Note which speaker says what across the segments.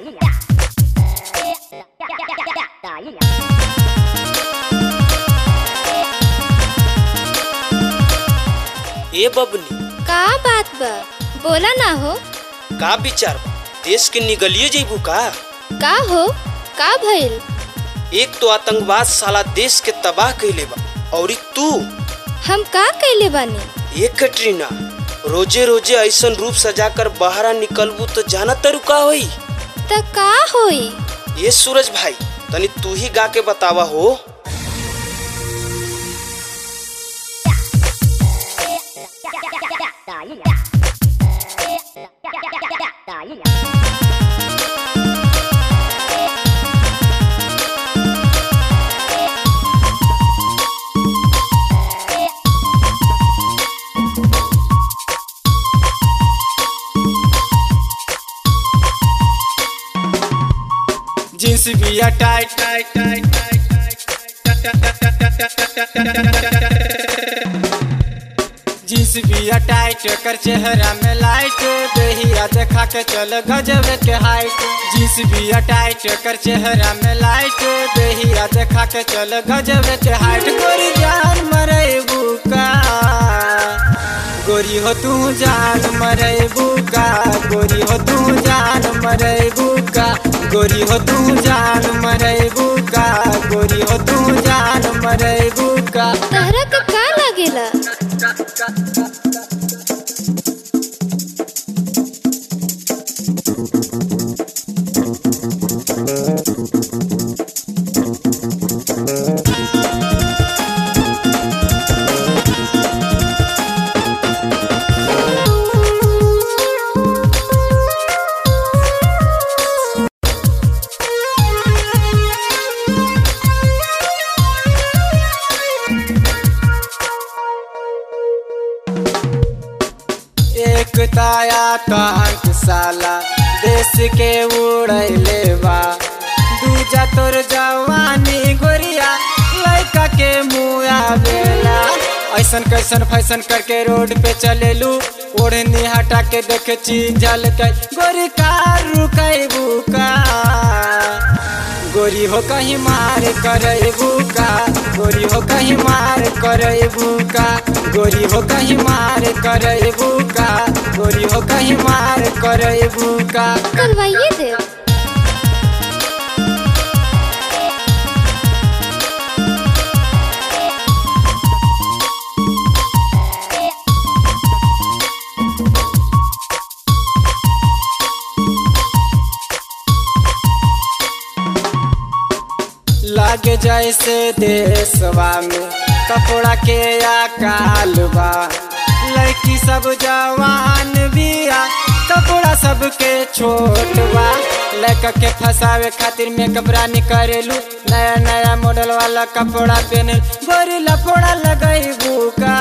Speaker 1: ए बबनी
Speaker 2: का बात बा बोला ना हो
Speaker 1: का विचार बा देश के निगलिए जइबू का
Speaker 2: का हो का भइल
Speaker 1: एक तो आतंकवाद साला देश के तबाह कइले बा औरी तू
Speaker 2: हम का कैले बानी
Speaker 1: ये कटरीना रोजे रोजे ऐसन रूप सजाकर बाहरा निकलबू तो जाना तरू का होई
Speaker 2: त का होई
Speaker 1: ये सूरज भाई तनी तू ही गा के बतावा हो
Speaker 3: जींस बिया टाइट टाइट टाइट जींस बिया टाइट कर चेहरा में लाइट देहिया देखा के चल गजब के हाइट जींस बिया टाइट कर चेहरा में लाइट देहिया देखा के चल गजब के हाइट गोरी जान मरे बुका गोरी हो तू जान मरे बुका गोरी हो तू जान मरे बुका गोरी हो तू जान मरे बुका गोरी हो तू जान मरे बुका
Speaker 2: तहरा के का लागेला
Speaker 3: एक ताया कांत साला देश के उड़ैले बा दूजा तोर जवानी गोरिया लड़का के मुआ बेला ऐसन कैसन फैसन करके रोड पे चलेलू ओढ़नी हटा के देखे चीज झलकै गोरी कार रुकैबू का गोरी हो कहीं मार करबू का गोरी हो कहीं मार करबू का गोरी हो कहीं मार करबू का गोरी हो कहीं मार करबू का
Speaker 2: करवाइए दे
Speaker 3: लागे जैसे देशवा में कपड़ा के अकाल बा लड़की सब जवान बिया कपड़ा सबके छोट बा लड़का के फंसावे खातिर मेकअप रानी करेलू नया नया मॉडल वाला कपड़ा पहने गोरी लफड़ा लगैबू का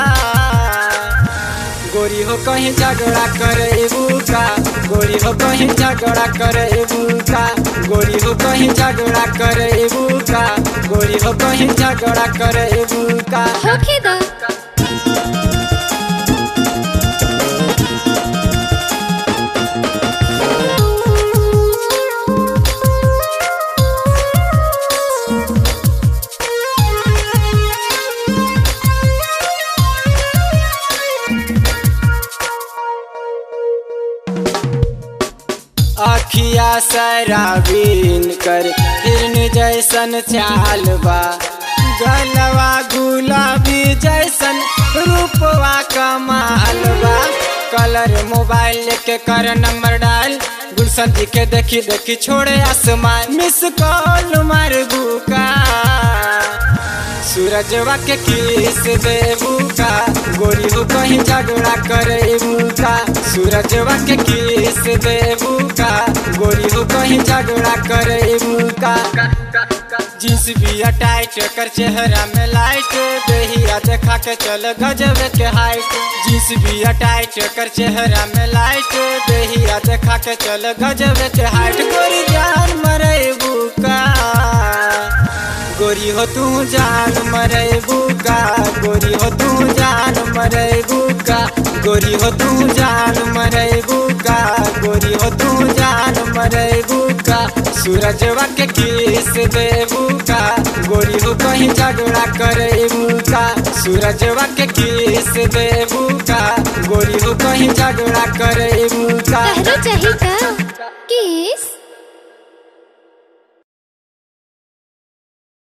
Speaker 3: गोरी हो कहीं झगड़ा करेबू का गोरी हो कहीं झगड़ा करेबू का गोरी हो कहीं झगड़ा करेबू का गोरी हो कहीं झगड़ा करेबू का
Speaker 2: होखे दा
Speaker 3: अखिया शराबीन कर हिरन जैसन चाल बा गलवा गुलाबी जैसन रूपवा कमाल बा कलर मोबाइल लेके कर नंबर डाल गुलशन जी के देखी देखी छोड़े आसमान मिस कॉल मार बुका सूरजवा के किस देबू का गोरी हो कहीं झगड़ा करेबू का सूरजवा के किस देबू का गोरी हो कहीं झगड़ा करेबू का जींस बिया टाइट कर चेहरा में लाइट देहिया देखा के चल गजब के हाइट जींस बिया टाइट कर चेहरा में लाइट देहिया देखा के चल गजब के हाइट गोरी जान मरेबू का गोरी हो तू जान मरेबू का गोरी हो तू जान मरेबू का गोरी हो तू जान मरेबू का गोरी हो तू जान करेबू का सूरजवा के किस देबू का गोरी हो कहीं झगड़ा करेबू का सूरजवा के किस देबू का गोरी हो कहीं झगड़ा करेबू